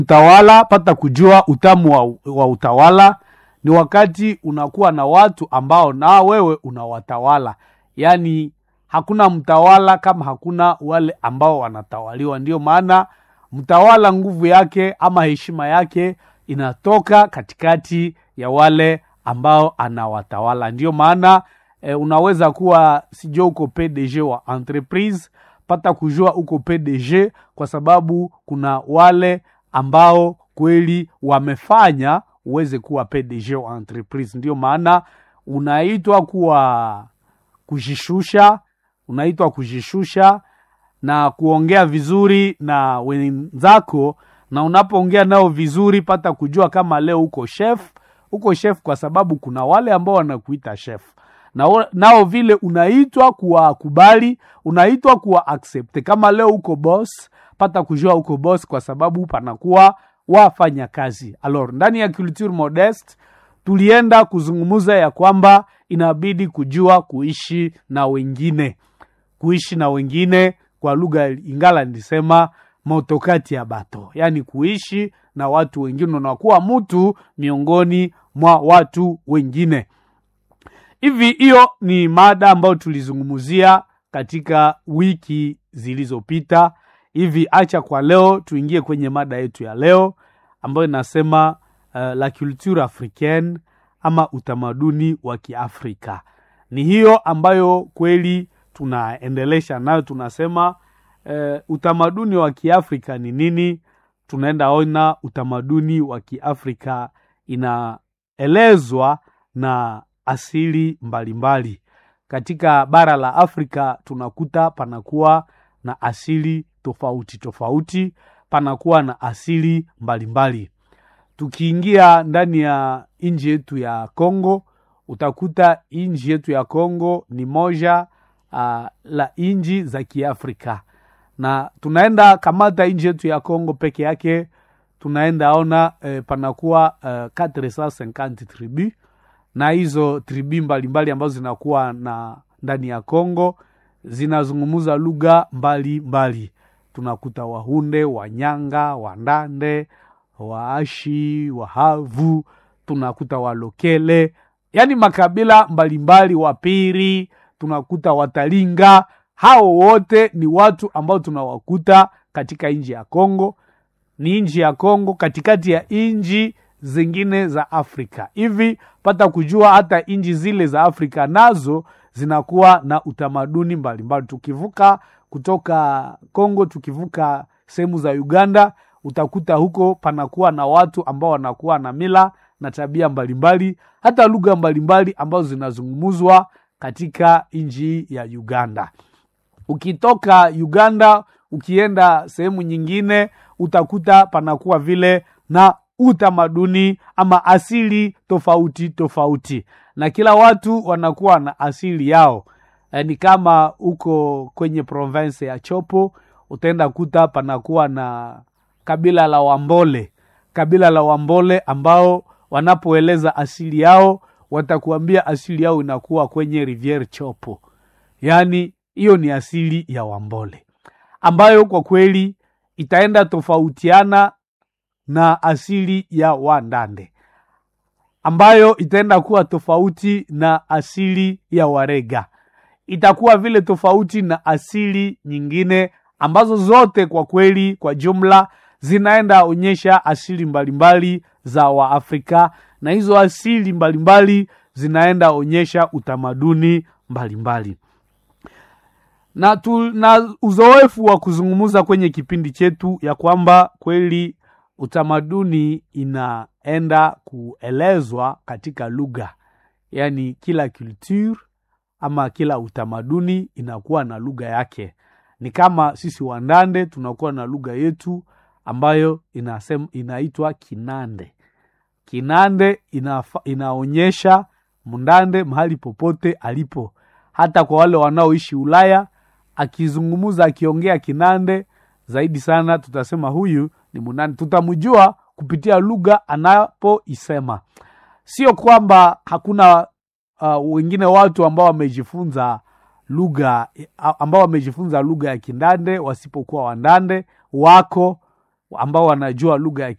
utawala pata kujua utamu wa, wa utawala ni wakati unakuwa na watu ambao na wewe unawatawala yaani hakuna mtawala kama hakuna wale ambao wanatawaliwa ndio maana mtawala nguvu yake ama heshima yake inatoka katikati ya wale ambao anawatawala ndio maana e, unaweza kuwa sijua uko pdg wa entreprise pata kujua uko pdg kwa sababu kuna wale ambao kweli wamefanya uweze kuwa pdg wa entreprise ndio maana unaitwa kuwa kujishusha unaitwa kujishusha na kuongea vizuri na wenzako na unapoongea nao vizuri pata kujua kama leo uko chef uko chef kwa sababu kuna wale ambao wanakuita chef na nao vile unaitwa kuwakubali unaitwa kuwa accept kama leo uko boss pata kujua uko boss kwa sababu panakuwa wafanya kazi alors ndani ya culture modeste tulienda kuzungumza ya kwamba inabidi kujua kuishi na wengine kuishi na wengine kwa lugha ingala nilisema motokati ya bato yaani kuishi na watu wengine unakuwa mtu miongoni mwa watu wengine hivi hiyo ni mada ambayo tulizungumzia katika wiki zilizopita hivi acha kwa leo tuingie kwenye mada yetu ya leo ambayo inasema uh, la culture africaine ama utamaduni wa kiafrika ni hiyo ambayo kweli tunaendelesha nayo tunasema uh, utamaduni wa kiafrika ni nini tunaenda ona utamaduni wa kiafrika inaelezwa na asili mbalimbali mbali. katika bara la afrika tunakuta panakuwa na asili tofauti tofauti panakuwa na asili mbalimbali mbali. tukiingia ndani ya nji yetu ya congo utakuta nji yetu ya congo ni moja uh, la nji za kiafrika na tunaenda kamata nji yetu ya congo peke yake tunaenda ona eh, panakuwa uh, 450 tribu na hizo tribi mbalimbali ambazo zinakuwa na ndani ya congo zinazungumuza lugha mbalimbali tunakuta wahunde wanyanga wandande waashi wahavu tunakuta walokele yaani makabila mbalimbali wapiri tunakuta watalinga hao wote ni watu ambao tunawakuta katika nchi ya congo ni nchi ya congo katikati ya nchi zingine za afrika hivi pata kujua hata nchi zile za afrika nazo zinakuwa na utamaduni mbalimbali tukivuka kutoka congo tukivuka sehemu za uganda utakuta huko panakuwa na watu ambao wanakuwa na mila na tabia mbalimbali hata lugha mbalimbali ambazo zinazungumuzwa katika nchi ya uganda ukitoka uganda ukienda sehemu nyingine utakuta panakuwa vile na utamaduni ama asili tofauti tofauti na kila watu wanakuwa na asili yao e, ni kama uko kwenye province ya chopo utaenda kuta panakuwa na kabila la wambole kabila la wambole ambao wanapoeleza asili yao watakuambia asili yao inakuwa kwenye riviere chopo yaani hiyo ni asili ya wambole ambayo kwa kweli itaenda tofautiana na asili ya wandande ambayo itaenda kuwa tofauti na asili ya warega itakuwa vile tofauti na asili nyingine ambazo zote kwa kweli kwa jumla zinaenda onyesha asili mbalimbali za waafrika na hizo asili mbalimbali zinaenda onyesha utamaduni mbalimbali na, tu, na uzoefu wa kuzungumza kwenye kipindi chetu ya kwamba kweli utamaduni inaenda kuelezwa katika lugha yaani kila culture ama kila utamaduni inakuwa na lugha yake ni kama sisi wandande tunakuwa na lugha yetu ambayo inasem, inaitwa kinande kinande inafa, inaonyesha mndande mahali popote alipo hata kwa wale wanaoishi ulaya akizungumuza akiongea kinande zaidi sana tutasema huyu ni munande tutamjua kupitia lugha anapoisema sio kwamba hakuna uh, wengine watu ambao wamejifunza lugha ambao wamejifunza lugha ya kindande wasipokuwa wandande wako ambao wanajua lugha ya